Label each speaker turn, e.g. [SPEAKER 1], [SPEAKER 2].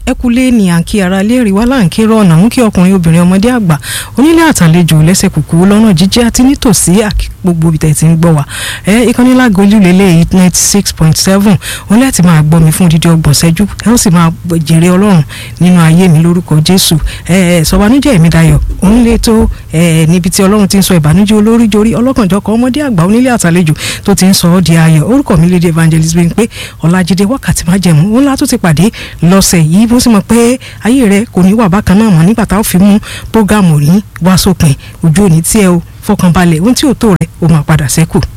[SPEAKER 1] ẹ kú lé ní àǹkí ara léèrè wá láǹkí rọ̀nà mú kí ọkùnrin obìnrin ọmọdé àgbà onílé àtàlejò lẹ́sẹ̀ kùkú lọ́nà jíjẹ́ àti nítòsí gbogbo ibi tẹ̀ tí ń gbọ́ wa ẹ ìkànnì lágolú lélẹ̀ eight ninety six point seven òun láti máa gbọ́ mi fún dídí ọgbọ̀n ṣẹ́jú ẹ ó sì máa jèrè ọlọ́run nínú ayé mi lórúkọ jésù ẹ ẹ sọ̀bánújẹ́ mi dayọ̀ òun lè tó ẹ níbi tí ọlọ́run ti ń sọ ìbànújẹ́ olórí jorí ọlọ́kànjọ́kọ̀ ọmọdé àgbà onílé àtàlejò tó ti ń sọ ọ́ di ayọ̀ orúkọ mi lédè evangelist bẹ́ẹ̀ pé ọ̀làjídé wákàtí má jẹ̀mú òun látó ti pàdé lọ́sẹ̀ yìí bó sì mọ̀ pé ayé rẹ kò ní wà bákan náà mọ́ nígbà tá a fi mú prógámù ní wá sópin ojú òní tí ẹ o fọkànbalẹ̀ ohun tí ò tó rẹ ó máa padà sẹ́kù.